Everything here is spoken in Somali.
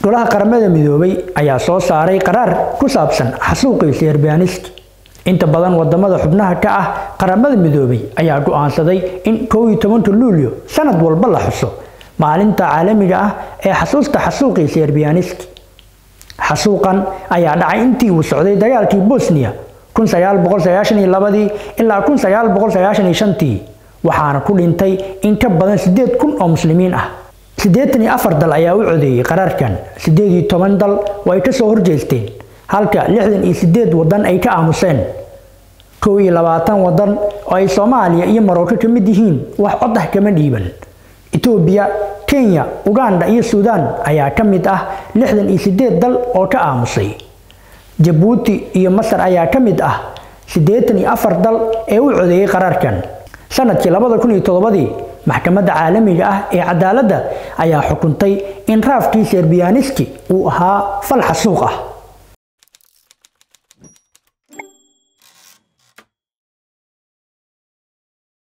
golaha qaramada midoobay ayaa soo saaray qaraar ku saabsan xasuuqii serbianiski inta badan wadamada xubnaha ka ah qaramada midoobay ayaa go-aansaday in kow iyo tobanka luulyo sanad walba la xuso maalinta caalamiga ah ee xasuusta xasuuqii serbianiski xasuuqan ayaa dhacay intii uu socday dagaalkii bosnia ilaa waxaana ku dhintay in ka badan sideed kun oo muslimiin ah siddeetan iyo afar dal ayaa u codeeyey qaraarkan siddeed iyo toban dal oo ay kasoo horjeesteen halka lixdan iyo sideed wadan ay ka aamuseen kow iyo labaatan wadan oo ay soomaaliya iyo maroko ka mid yihiin wax cod ah kama dhiiban etoobiya kenya uganda iyo suudaan ayaa ka mid ah lixdan iyo sideed dal oo ka aamusay jabuuti iyo masar ayaa ka mid ah siddeetan iyo afar dal ee u codeeyey qaraarkan sanadkii labada kun iyo toddobadii maxkamadda caalamiga ah ee cadaaladda ayaa xukuntay in raafkii serbiyaaniski uu ahaa fal xasuuq ah